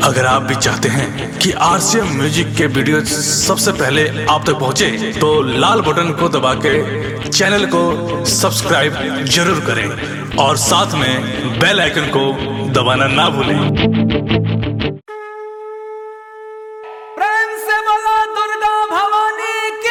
अगर आप भी चाहते हैं कि आरसीएम म्यूजिक के वीडियो सबसे पहले आप तक पहुंचे, तो लाल बटन को दबा के चैनल को सब्सक्राइब जरूर करें और साथ में बेल आइकन को दबाना ना भूलें प्रेम से बोलो दुर्गा भवानी की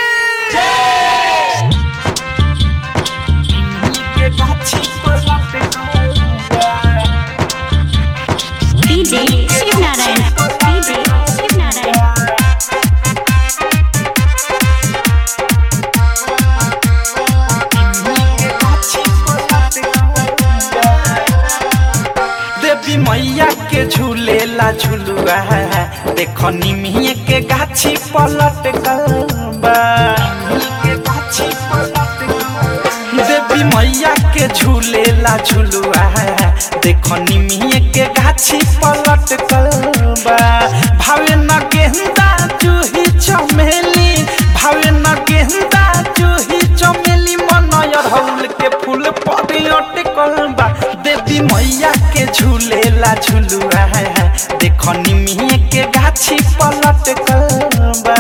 DJ Shivnarayan. DJ Shivnarayan. देवी मैया के झूलेला झुलुआ देखो निमिये के गाछी पलट गलबा देवी मैया के झूलेला झुलुआ देखो निमिये के गाछी पलट गलबा भावे न गेंदा जूही चमेली भावे न गेंदा जूही चमेली मनय हौल के फूल पड़े अटकल बा देवी मैया के झूलेला झुलुआ देखो निमिये के गाछी पलट बा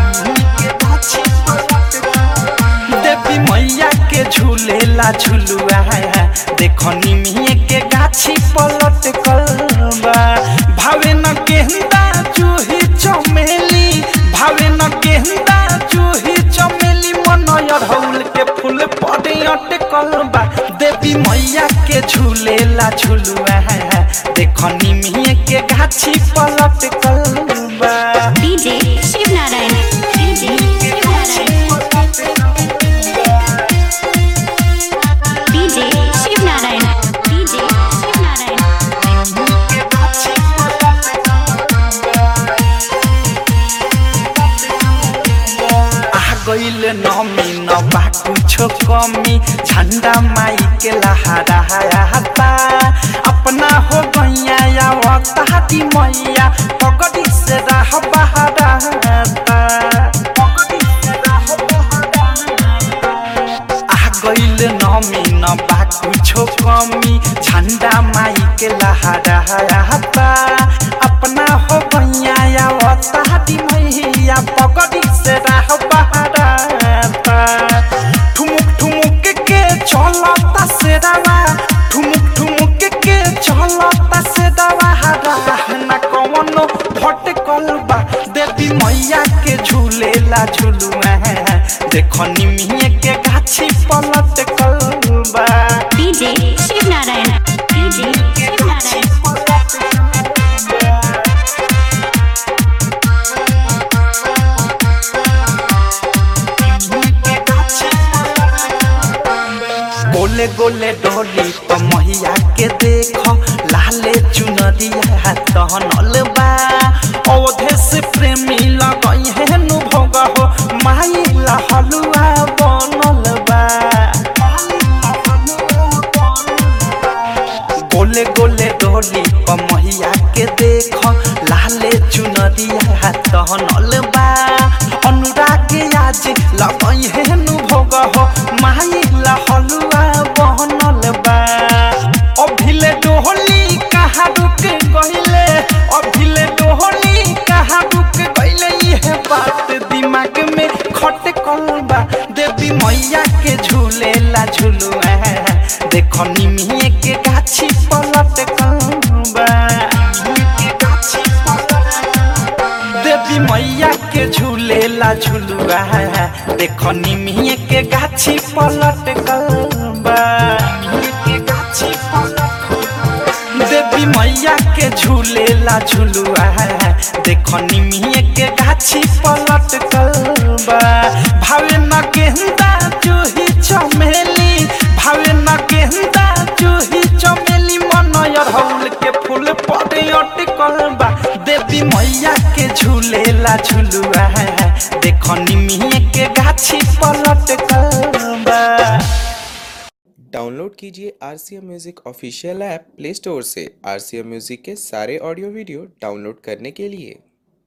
देवी मैया के झूलेला झुलुआ देखो निमिये के गाछी पलट बा भावे न गेंदा जूही चमेली भावे न गेंदा जूही चमेली मनय हौल के फूल पड़े अटकल बा देवी मैया के झूलेला झुलुआ देखो निमिये के गाछी पलट बा DJ Shivnarayan. DJ Shivnarayan. DJ Shivnarayan. DJ Shivnarayan. आ गईल नमी न बा कुछो कमी झंडा माई के लहरा हता अपना हो गैया या वक्ताती मैया पगड़ी से रह बहरा आ गईल नमी न बा कुछो कमी झंडा माई के लहरा हता अपना हो गैया या वक्ताती मैया पगड़ी से रह बहरा ठुमुक ठुमुक के चलता से दवा ठुमुक ठुमुक के चलता से दवा न कवनो भटकल बा देवी मैया के झूलेला झुलुआ देखो निमिये के गाछी पलट बा DJ Shivnarayan. DJ Shivnarayan. गोले गोले डोली प मैया के देख लाले चुनरिया तहनल बा अवधे से प्रेमी लगई है नु भोग हो माई ला हलुआ बनल बा गोले गोले डोली प मैया के देख लाले चुनरिया तहनल बा अनुराग आज लगई है नु भोग हो माई ला हलुआ बनल बा अभिले डोहली कहाँ रुक गइले अभिले डोहली कहाँ रुक गइले ये बात दिमाग में खटकल बा देवी मैया के झूलेला झुलुआ देखो निमिये के गाछी पलट बा देवी मैया के झूलेला झुलुआ देखो निमिये के गाछी पलट बा देवी मैया के झूलेला झुलुआ देखो निमिये के गाछी पलट बा भावे न गेंदा जूही चमेली भावे न गेंदा जूही चमेली मनय हौल के फूल पड़े अटकल बा देवी मैया के झूलेला झुलुआ देखो निमिये के गाछी पलट बा डाउनलोड कीजिए R C M music official app play store से आर सी एम म्यूज़िक के सारे ऑडियो वीडियो डाउनलोड करने के लिए